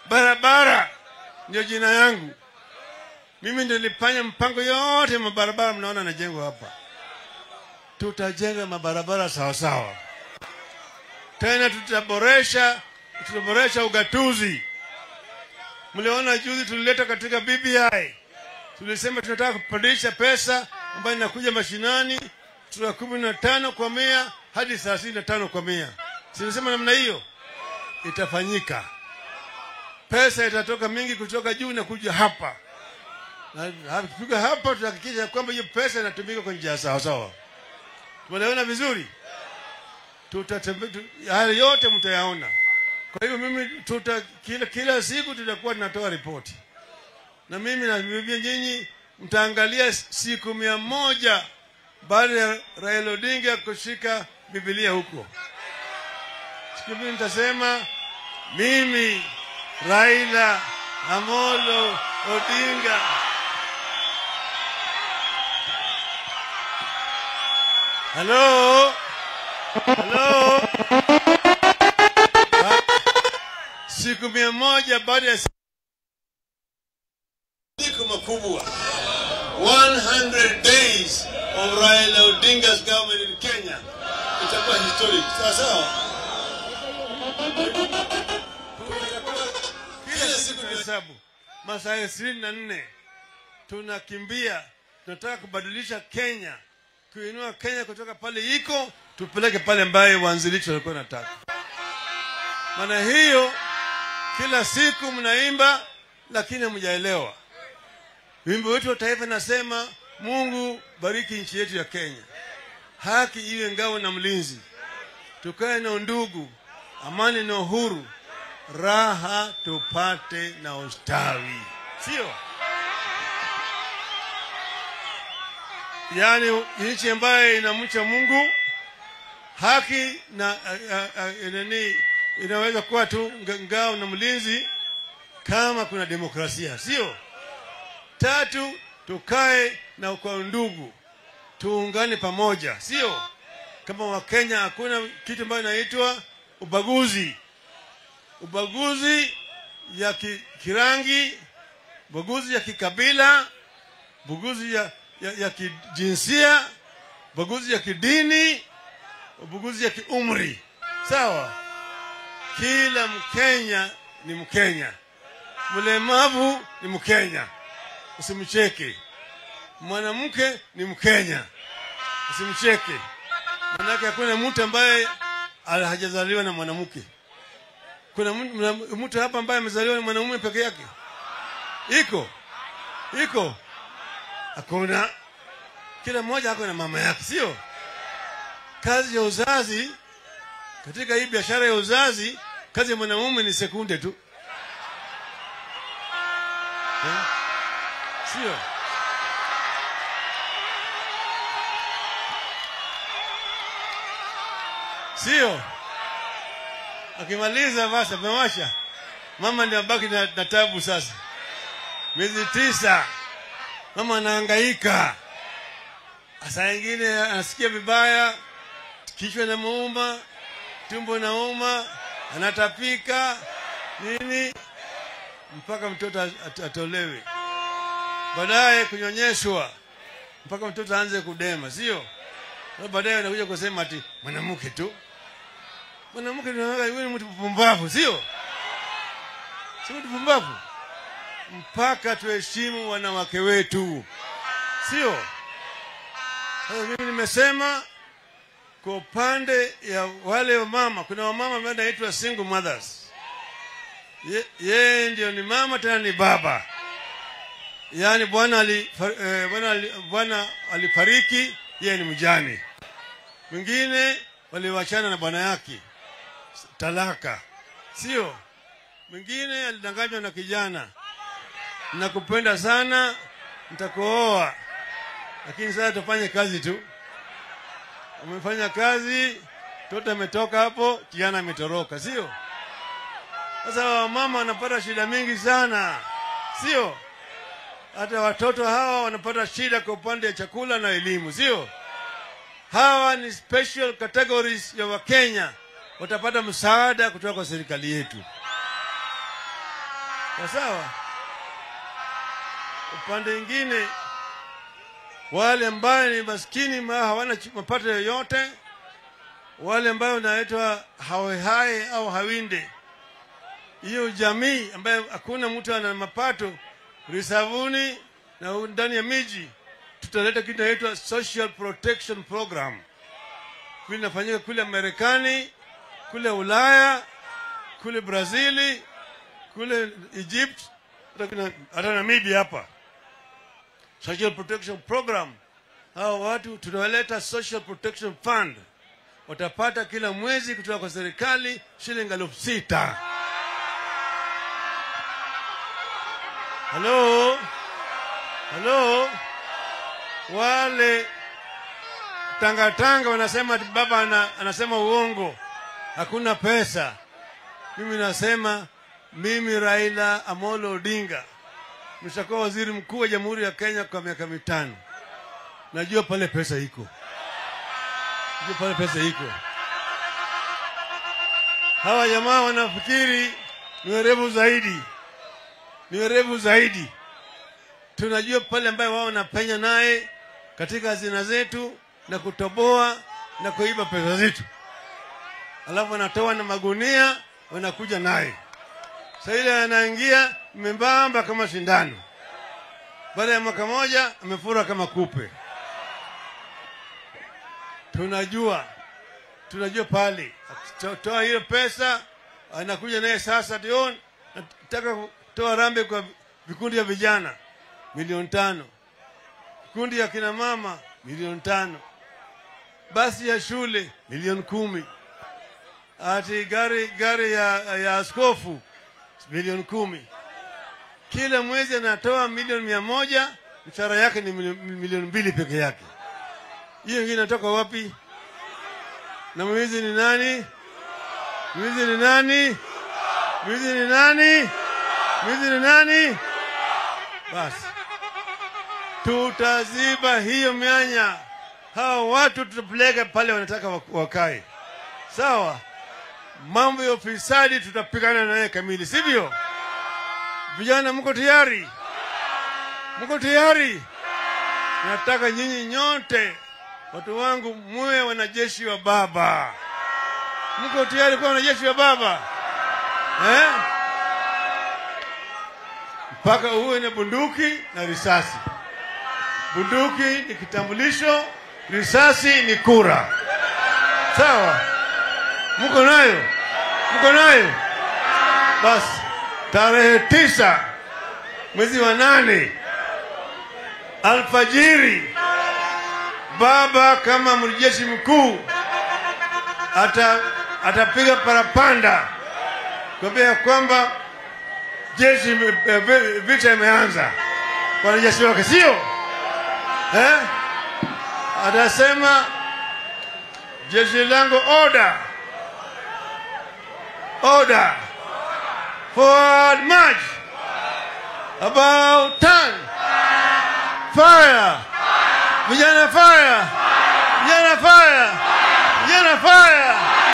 barabara ndio jina yangu. Mimi ndio nilifanya mpango yote mabarabara mnaona najengwa hapa. Tutajenga mabarabara sawa sawa, tena tutaboresha, tutaboresha ugatuzi. Mliona juzi tulileta katika BBI, tulisema tunataka kupandisha pesa ambayo inakuja mashinani kutoka kumi na tano kwa mia hadi thelathini na tano kwa mia. Silisema namna hiyo itafanyika, pesa itatoka mingi kutoka juu na kuja hapa na tukipiga hapa tutahakikisha kwamba hiyo pesa inatumika kwa njia sawa sawa. Tumeelewana vizuri? Tutatembe, tu, haya yote mtayaona. Kwa hivyo mimi tuta, kila, kila siku tutakuwa tunatoa ripoti, na mimi naambia nyinyi mtaangalia siku mia moja baada ya Raila Odinga kushika Biblia huko. Siku mimi nitasema mimi Raila Amolo Odinga Halo? Halo? Ha? Siku mia moja baada ya siku makubwa 100 days of Raila Odinga's government in Kenya itakuwa historic. Sawa sawa? Kila siku ni hesabu masaa ishirini na nne tunakimbia, tunataka kubadilisha Kenya kuinua Kenya kutoka pale iko tupeleke pale ambaye waanzilishi walikuwa nataka. Maana hiyo kila siku mnaimba, lakini hamjaelewa. Wimbo wetu wa taifa nasema, Mungu bariki nchi yetu ya Kenya, haki iwe ngao na mlinzi, tukae na undugu, amani na uhuru, raha tupate na ustawi, sio yaani nchi ambayo inamcha Mungu, haki na nani, inaweza kuwa tu ngao na mlinzi kama kuna demokrasia, sio? Tatu, tukae na kwa ndugu, tuungane pamoja, sio? Kama Wakenya hakuna kitu ambayo inaitwa ubaguzi, ubaguzi ya ki, kirangi, ubaguzi ya kikabila, ubaguzi ya ya, ya kijinsia, ubaguzi ya kidini, ubaguzi ya kiumri. Sawa, kila Mkenya ni Mkenya, mlemavu ni Mkenya, usimcheke. Mwanamke ni Mkenya, usimcheke. Manake hakuna mtu ambaye hajazaliwa na mwanamke. Kuna mtu hapa ambaye amezaliwa na mwanamume peke yake? Iko iko hakuna. Kila mmoja ako na mama yake, sio? Kazi ya uzazi katika hii biashara ya uzazi, kazi ya mwanamume ni sekunde tu, eh? Sio? Sio? Akimaliza basi amewasha, mama ndio abaki na, na tabu sasa, miezi tisa mama anahangaika, saa ingine anasikia vibaya, kichwa namuuma, tumbo nauma, anatapika nini, mpaka mtoto at atolewe, baadaye kunyonyeshwa mpaka mtoto aanze kudema, sio? Baadaye anakuja kusema ati mwanamke tu, mwanamke ni mtu mpumbavu, sio? Si mtu mpumbavu mpaka tuheshimu wanawake wetu, sio? Sasa mimi nimesema kwa upande ya wale wamama, kuna wamama ambao naitwa single mothers. Ye- Yeye ndio ni mama tena ni baba, yaani bwana ali, eh, bwana ali, bwana alifariki, yeye ni mjane. Mwingine waliwachana na bwana yake, talaka, sio? Mwingine alidanganywa na kijana nakupenda sana, nitakuoa, lakini sasa tufanye kazi tu. Umefanya kazi, mtoto ametoka hapo, kijana ametoroka, sio? Sasa wamama wanapata shida mingi sana, sio? Hata watoto hawa wanapata shida kwa upande wa chakula na elimu, sio? Hawa ni special categories ya Wakenya, watapata msaada kutoka kwa serikali yetu. Sawa sawa. Upande mwingine wale ambayo ni maskini ma hawana ch- mapato yoyote, wale ambayo wanaitwa hawehai au hawinde, hiyo jamii ambayo hakuna mtu ana mapato risavuni na u- ndani ya miji, tutaleta kitu inaitwa social protection program. Kule inafanyika kule Marekani, kule Ulaya, kule Brazili, kule Egypt, hata kuna- hata Namibia hapa social protection program. Hao watu tunawaleta social protection fund, watapata kila mwezi kutoka kwa serikali shilingi elfu sita. Halo, halo, wale tangatanga wanasema ati baba ana, anasema uongo, hakuna pesa. Mimi nasema mimi Raila Amolo Odinga nishakuwa waziri mkuu wa Jamhuri ya Kenya kwa miaka mitano. Najua pale pesa iko, najua pale pesa iko. Hawa jamaa wanafikiri ni werevu zaidi, ni werevu zaidi. Tunajua pale ambayo wao wanapenya naye katika hazina zetu na kutoboa na kuiba pesa zetu, alafu wanatoa na magunia wanakuja naye Sasa ile anaingia membamba kama sindano, baada ya mwaka moja amefura kama kupe. Tunajua, tunajua pale akitoa hiyo pesa anakuja naye sasa, tion nataka kutoa rambe kwa vikundi vya vijana milioni tano, vikundi ya kina mama milioni tano, basi ya shule milioni kumi, ati gari gari ya, ya askofu milioni kumi. Kila mwezi anatoa milioni mia moja, mshahara yake ni milio- milioni mbili peke yake. Hiyo ingine inatoka wapi? Na mwizi ni nani? Mwizi ni nani? Mwizi ni nani? Mwizi ni nani? Basi tutaziba hiyo mianya. Hawa watu tutapeleka pale wanataka wak- wakae, sawa? mambo ya ufisadi tutapigana naye kamili, sivyo? Vijana, mko tayari? Mko tayari? Nataka nyinyi nyote watu wangu muwe wanajeshi wa Baba. Mko tayari kuwa wanajeshi wa Baba eh? Mpaka uwe na bunduki na risasi. Bunduki ni kitambulisho, risasi ni kura. Sawa? Mko nayo? Mko nayo? Basi tarehe tisa mwezi wa nane alfajiri, baba kama mjeshi mkuu ata atapiga parapanda kuambia ya kwamba jeshi ime- eh, vi- vita imeanza kwa wanajeshi wake, sio eh? Atasema jeshi langu order Order. Forward march. About turn. Fire. Vijana fire. Vijana fire. Vijana fire.